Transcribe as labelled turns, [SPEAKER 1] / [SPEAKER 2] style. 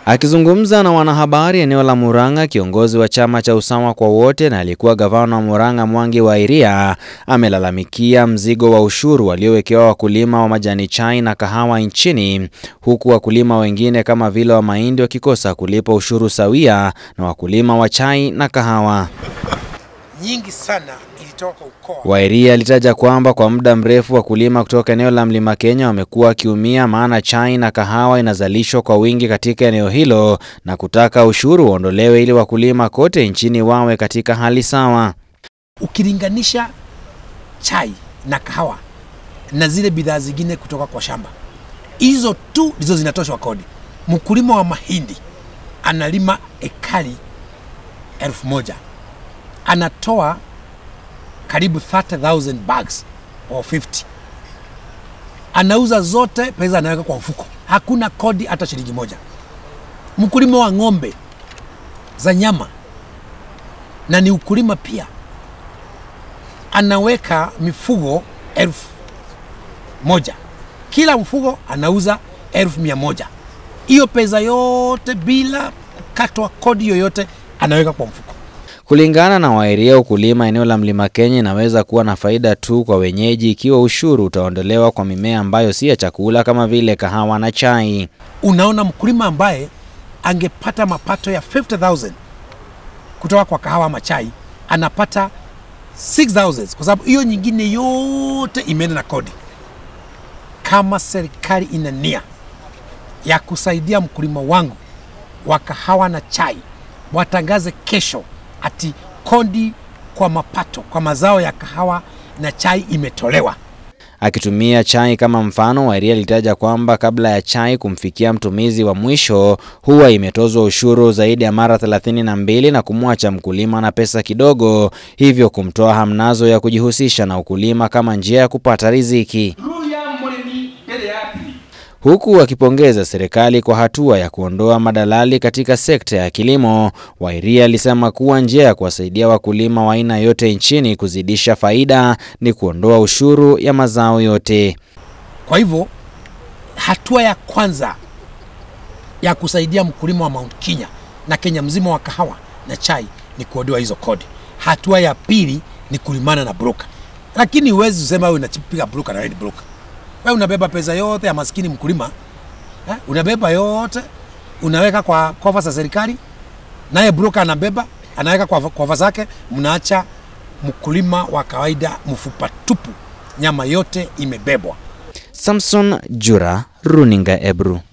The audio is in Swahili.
[SPEAKER 1] Akizungumza na wanahabari eneo la Murang'a, kiongozi wa chama cha Usawa kwa Wote na alikuwa gavana wa Murang'a Mwangi wa Iria amelalamikia mzigo wa ushuru waliowekewa wakulima wa majani chai na kahawa nchini, huku wakulima wengine kama vile wa mahindi wakikosa kulipa ushuru sawia na wakulima wa chai na kahawa.
[SPEAKER 2] nyingi sana ilitoka ukoa
[SPEAKER 1] Wairia alitaja kwamba kwa muda mrefu wakulima kutoka eneo la Mlima Kenya wamekuwa wakiumia, maana chai na kahawa inazalishwa kwa wingi katika eneo hilo na kutaka ushuru uondolewe ili wakulima kote nchini wawe katika hali sawa.
[SPEAKER 2] ukilinganisha chai na kahawa na zile bidhaa zingine kutoka kwa shamba, hizo tu ndizo zinatoshwa kodi. Mkulima wa mahindi analima ekari elfu moja anatoa karibu 30,000 bags or 50 anauza zote, pesa anaweka kwa mfuko, hakuna kodi hata shilingi moja. Mkulima wa ng'ombe za nyama na ni ukulima pia anaweka mifugo elfu moja kila mfugo anauza elfu mia moja hiyo pesa yote bila kukatwa kodi yoyote anaweka kwa mfuko
[SPEAKER 1] Kulingana na Wairia, ukulima eneo la Mlima Kenya inaweza kuwa na faida tu kwa wenyeji ikiwa ushuru utaondolewa kwa mimea ambayo si ya chakula kama vile kahawa na chai.
[SPEAKER 2] unaona mkulima ambaye angepata mapato ya 50000 kutoka kwa kahawa ama chai anapata 6000 kwa sababu hiyo nyingine yote imeenda na kodi kama serikali ina nia ya kusaidia mkulima wangu wa kahawa na chai watangaze kesho ati kodi kwa mapato kwa mazao ya kahawa na chai imetolewa
[SPEAKER 1] Akitumia chai kama mfano, Wairia alitaja kwamba kabla ya chai kumfikia mtumizi wa mwisho huwa imetozwa ushuru zaidi ya mara thelathini na mbili na kumwacha mkulima na pesa kidogo, hivyo kumtoa hamnazo ya kujihusisha na ukulima kama njia ya kupata riziki, huku akipongeza serikali kwa hatua ya kuondoa madalali katika sekta ya kilimo. Wairia alisema kuwa njia ya kuwasaidia wakulima wa aina yote nchini kuzidisha faida ni kuondoa ushuru ya mazao yote.
[SPEAKER 2] Kwa hivyo hatua ya kwanza ya kusaidia mkulima wa Mount Kenya na Kenya mzima wa kahawa na chai ni kuondoa hizo kodi. Hatua ya pili ni kulimana na broker, lakini huwezi kusema wewe unapiga broker na wewe ni broker. Wewe unabeba pesa yote ya maskini mkulima eh? Unabeba yote unaweka kwa kofa za serikali, naye broker anabeba anaweka kwa kofa zake, mnaacha mkulima wa kawaida mfupa tupu, nyama yote imebebwa.
[SPEAKER 1] Samson Jura, Runinga Ebru.